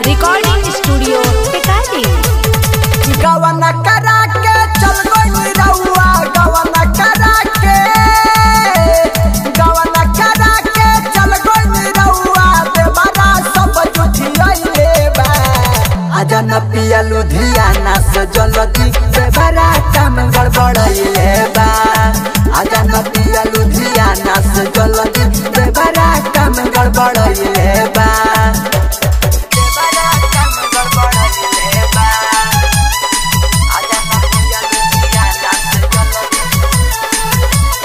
recording studio Tikari गवन करा के चल गई रउआ गवन करा के गवन करा के चल गई रउआ देवरा सब जुठियाइले बा आजा न पिया लुधियाना से जल्दी देवरा काम गड़बड़ाइले बा आजा न पिया लुधियाना से जल्दी देवरा काम गड़बड़ाइले बा देवरा काम गड़बड़ाइले बा आजा न पिया लुधियाना से जल्दी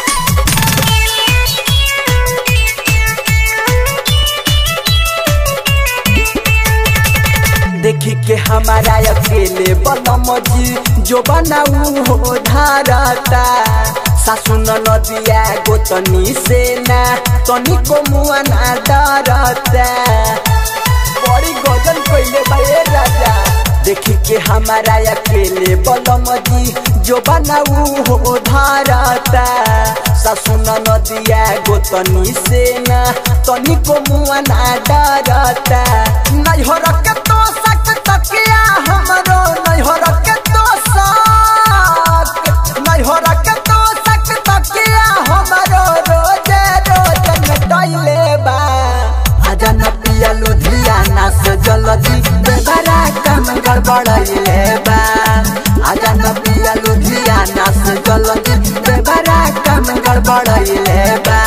देखी के हमारा अकेले बलम जी जो बनाऊ हो धारता सासु नदिया गोतनी से ना तनी को मुआ ना डरता बड़ी गजल कइले बाए राजा देखी के हमारा अकेले बलम जी जो बनाऊ हो धारता सासु नदिया गोतनी से ना तनी को मुआ ना डरता नहीं हो रखे तो सक तकिया हमरो नहीं हो रखे तो सक नहीं हो रखे तो सक तकिया हमरो रोजे रोज नटैले बा आजा न पिया लुधियाना से जल्दी बेबरा काम गड़बड़ैले बा आजा न पिया लुधियाना से जल्दी बेबरा काम गड़बड़ैले बा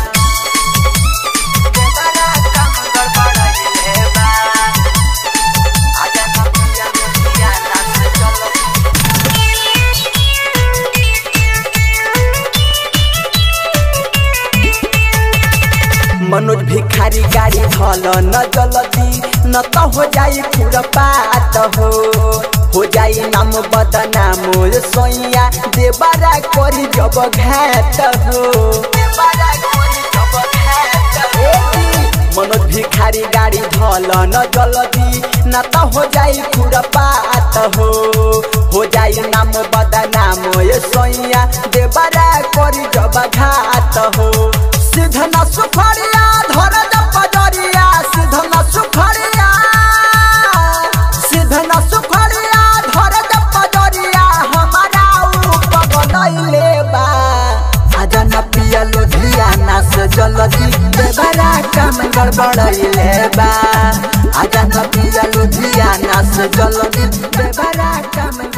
बेबरा काम गड़बड़ैले बा आजा न पिया लुधियाना से जल्दी मनोज भिखारी गाड़ी धल न जल्दी न त हो जाई खुरपात हो हो जाई नाम बदनाम सोइया देबारा करी जब घात हो देबारा करी जब घात हो मनोज भिखारी गाड़ी धल न जल्दी न त हो जाई खुरपात हो हो जाई नाम बदनाम सोइया देबारा करी जब घात हो सिधन सुखड़िया धर पजरिया सिधन सुखड़िया सिधन सुखड़िया धर पजरिया हमारा पगलैले बा आजा न पिया लुधियाना से जल्दी देवरा काम गड़बड़ैले बा आजा न पिया लुधियाना से जल्दी देवरा काम